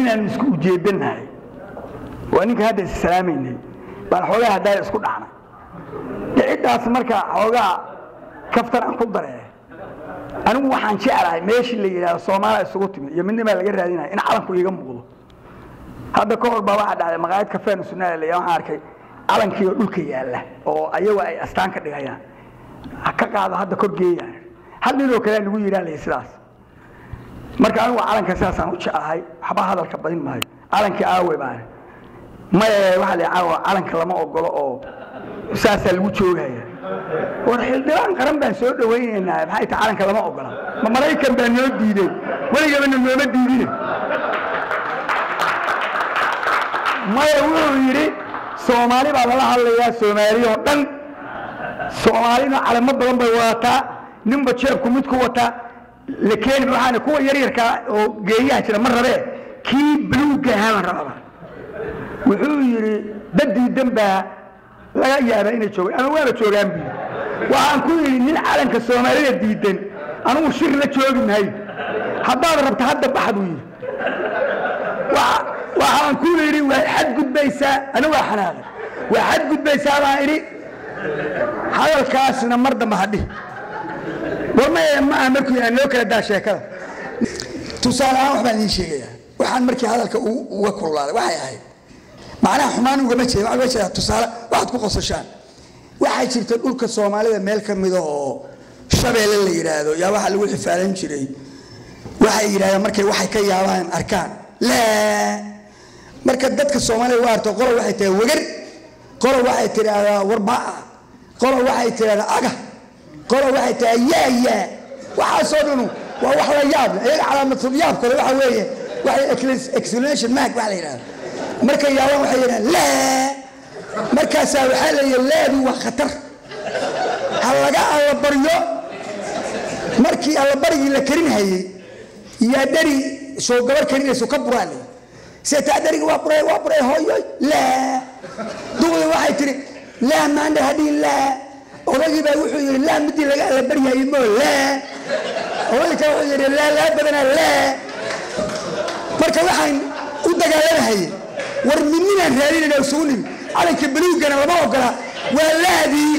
inaanu isku ujeedanahay waa ninka hadda is salaamaynay baan xoogaa haddaaya isku dhacnay dhiciddaas marka xoogaa kaftan aan ku daree anigu waxaan jeclahay meeshii la yidhahdo soomaaliya isugu timid iyo midnimaa laga raadinaya in calanku iiga muuqdo hadda ka hor baa waxaa dhacday maqaayad kafeena sunnaala leeya waxaan arkay calankii oo dhulka yaalla oo ayagu ay astaan ka dhigayaan ha ka qaado hadda kor geeyaan hal ninoo kalea lagu yidhaalaya sidaas marka anigu calanka sidaasaan u jeclahay waxba hadalka badin maayo calankii aawe baan maya waxaa la caawa calanka lama ogolo oo saasaa lagu joogaya war xildhibaan qaran baan soo dhawaynaynaa maxay tahay calanka lama ogola ma maraykan baa noo diiday weligabana nooma diidine maya wuxuu yidhi soomaali baa lala hadlayaa soomaali oo dhan soomaalina calamo badan bay wadataa ninba jeebku mid ku wataa la keeni waxaana kuwa yaryarkaa oo geeyaha jira ma rabee kii buluugga ahaa baan rababa wuxuu yidhi dadiidan baa laga yaabaa inay joogaan ama waaba joogaan bu waxaan ku yidhi nin calanka soomaalida diidan anugu shir la joogi maayo haddaad rabta hadda baxa buu yidhi waxaan ku yidhi waa xadgudbaysaa anigu waa xanaaqay waa xadgudbaysaa baan idhi hadalkaasna mar dambe hadhi war ma maaha markuu aan loo kala daa sheekada tusaale ahaan wax baan idiin sheegayaa waxaan markii hadalka uga kululaaday waxay ahayd macnaha xumaan ugama jeeda waxaa uga jeedaa tusaale waxaad ku qosashaan waxaa jirta dhulka soomaalida meel ka mida oo shabeelle la yidhaahdo yaa waxaa lagu xifaalan jiray waxay yidhahdeen markay waxay ka yaabaan arkaan laa marka dadka soomaalida u arto qolo waxay tahay wegar qolo waxay tidhaahdaa warbaa qolo waxay tidhahdaa aga qolo waxay tahay yaa yaa waxaasoo dhanu waa wax la yaab leh iyaga calaamatul yaab kale waxa weeye waxay explanation mark waxa la yidhahda markay yaabaan waxay yidhahdaan laa markaasaa waxaa la yidhi laadu waa khatar ha laga allabaryo markii allabarigii la karinhayey yaa dheri soo gabar karinayso ka buraa le seetaa dheriga waa buray waa buray hooyoy laa duqdi waxay tihi laa maandha hadhihin laa odagii baa wuxuu yidhi laa midii laga allabaryayey moo laa odagii kale wuxuu yidhi laa laa badanaa laa marka waxaan u dagaalamahaye war midninaan raadinayna isugu nimi calanka buluugana lama ogola waa laadii